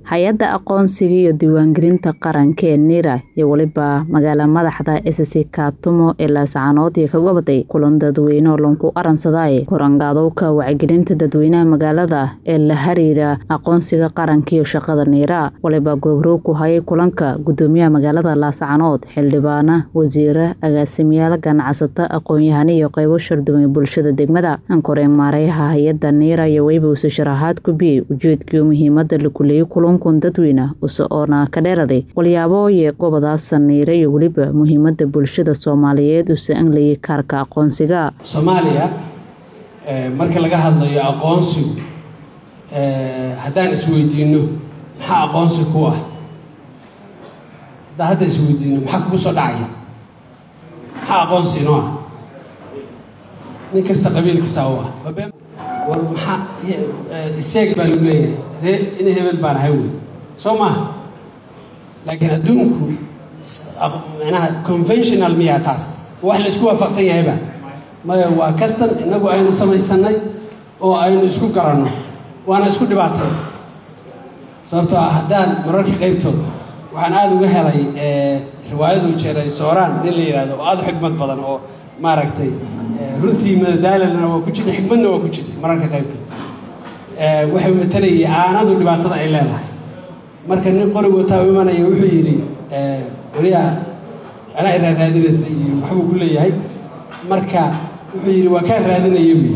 hay-adda aqoonsiga iyo diiwaangelinta qaranka ee nira iyo weliba magaala madaxda sc kaatumo ee laascaanood iyo ka gobaday kulan dadweyne oo lanku aransaday korangaadowka wacyigelinta dadweynaha magaalada ee la xiriira aqoonsiga qaranka iyo shaqada niira waliba goobroog ku hayay kulanka gudoomiyaha magaalada laascaanood xildhibaana wasiire agaasimayaal ganacsata aqoon-yahano iyo qeybo sharduwan ee bulshada degmada ankoreen maareyaha hay-adda niira iyo weliba uuse sharaxaad ku biyey ujeedkii muhiimada la kuleeyay kulankun dadweyne use oona ka dheeraday walyaabo iyo gobadaasa niira iyo weliba muhiimada bulshada soomaaliyeed use anglayay kaarka aqoonsiga soomaaliya marka laga hadlayo aqoonsigu haddaan isweydiino maxaa aqoonsi ku ah haddaan hadda isweydiino maxaa kugu soo dhacaya maxaa aqoonsi inoo ah nin kasta qabiilkiisa u ah war maxaa isheeg baa lagu leeyahay ree ina hebel baan ahay wey soo maaha laakiin adduunku manaha conventional miyaa taas wax la isku waafaqsan yahayba maya waa kastan innagu aynu samaysanay oo aynu isku garanno waana isku dhibaatay sababtoo ah haddaan mararka qaybtood waxaan aada uga helay riwaayadu jeeray sooraan nin la yidhahdo oo aada u xigmad badan oo maaragtay runtii madadaalalna waa ku jirta xikmadna waa ku jirta mararka qaybtood waxay matalayay aanadu dhibaatada ay leedahay marka nin qorig wataa u imanaya wuxuu yidhi waliya anaa i raaraadinaysa iyo waxbuu ku leeyahay marka wuxuu yidhi waa kaan raadinaya buyi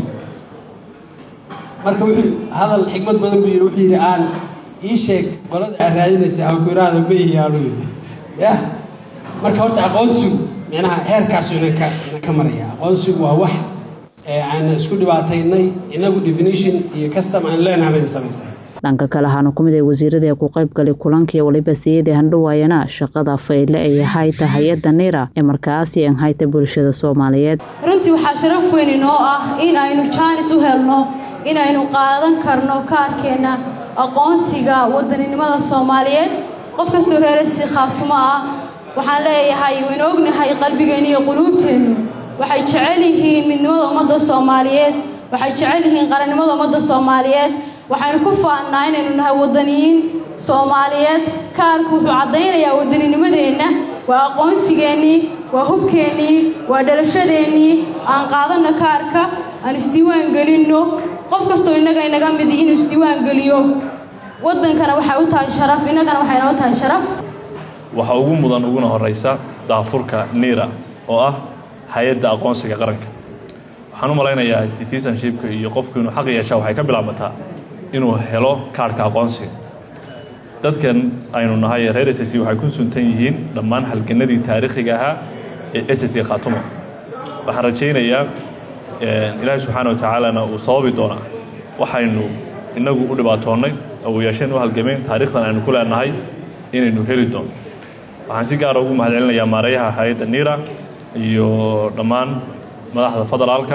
marka wuxuu hadal xikmad badan buu yidhi wuxuu yidhi aan ii sheeg qolada aad raadinaysa aan ku iraahdo ma ihi aanu yidhi yah marka horta aqoonsigu micnaha heerkaasu ina ka ina ka maraya aqoonsigu waa wax aan isku dhibaataynay inagu definition iyo custom aan leenahay bay samaysay dhanka kale ahaana kumid ee wasiirada ee ku qaybgalay kulankiiyo waliba siyadii handhawaayana shaqada fayle ay hayta hay-adda niira ee markaasi an hayta bulshada soomaaliyeed runtii waxaa sharaf weyn inoo ah in aynu jaanis u helno inaynu qaadan karno kaarkeenna aqoonsiga wadaninimada soomaaliyeed qof kastoo reerasi khaatumo ah waxaan leeyahay waynu ognahay qalbigeenna iyo quluubteennu waxay jecel yihiin midnimada ummadda soomaaliyeed waxay jecel yihiin qarannimada ummadda soomaaliyeed waxaynu ku faannaa inaynu nahay waddaniyiin soomaaliyeed kaarku wuxuu caddaynayaa waddaninimadeenna waa aqoonsigeennii waa hubkeennii waa dhalashadeennii aan qaadanno kaarka aan isdiiwaan gelinno qof kastoo innaga inaga midi inuu isdiiwaan geliyo waddankana waxay u tahay sharaf innagana waxay noo tahay sharaf waxaa ugu mudan uguna horraysa daafurka niira oo ah hay-adda aqoonsiga qaranka waxaan u malaynayaa citizenshipka iyo qofku inuu xaq yeeshaa waxay ka bilaabataa inuu helo kaarhka aqoonsiga dadkan aynu nahay reer s c waxay ku suntan yihiin dhammaan halganadii taariikhiga ahaa ee s c khaatumo waxaan rajaynayaa ilaahay subxaana wa tacaalana uu sababi doonaa waxaynu innagu u dhibaatoonnay awoyaasheen u halgameen taarikhdan aynu ku leenahay inaynu heli doono waxaan si gaara ugu mahad celinayaa maareeyaha hay-adda niira iyo dhammaan madaxda federaalka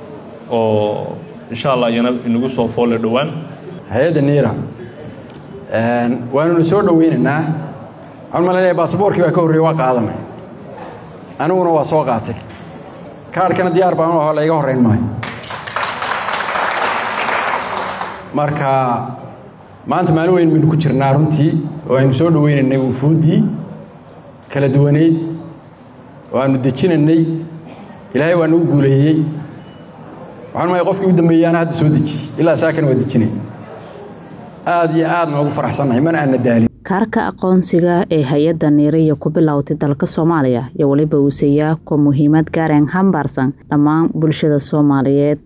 oo insha allah iyana inagu soo foolle dhowaan hay-adda niira waanuna soo dhoweynaynaa waxaan malaynayaa baasaboorkii baa ka horreeye waa qaadanay aniguna waa soo qaatay kaarhkana diyaar baan u aho layga horrayn maayo marka maanta maalin weyn baynu ku jirnaa runtii oo aynu soo dhoweynaynay wufuuddii kala duwaneyd oo aanu dejinaynay ilaahay waa nagu guuleeyey waxaan maaya qofkii u dambeeyey ana hadda soo dejiyey ilaa saakana waa dejinay aad iyo aad noogu faraxsannahay mana aanna daalin kaarka aqoonsiga ee hay-adda niiraiyo ku bilowtay dalka soomaaliya iyo weliba uuseeyaa kuwa muhiimad gaareen hambaarsan dhammaan bulshada soomaaliyeed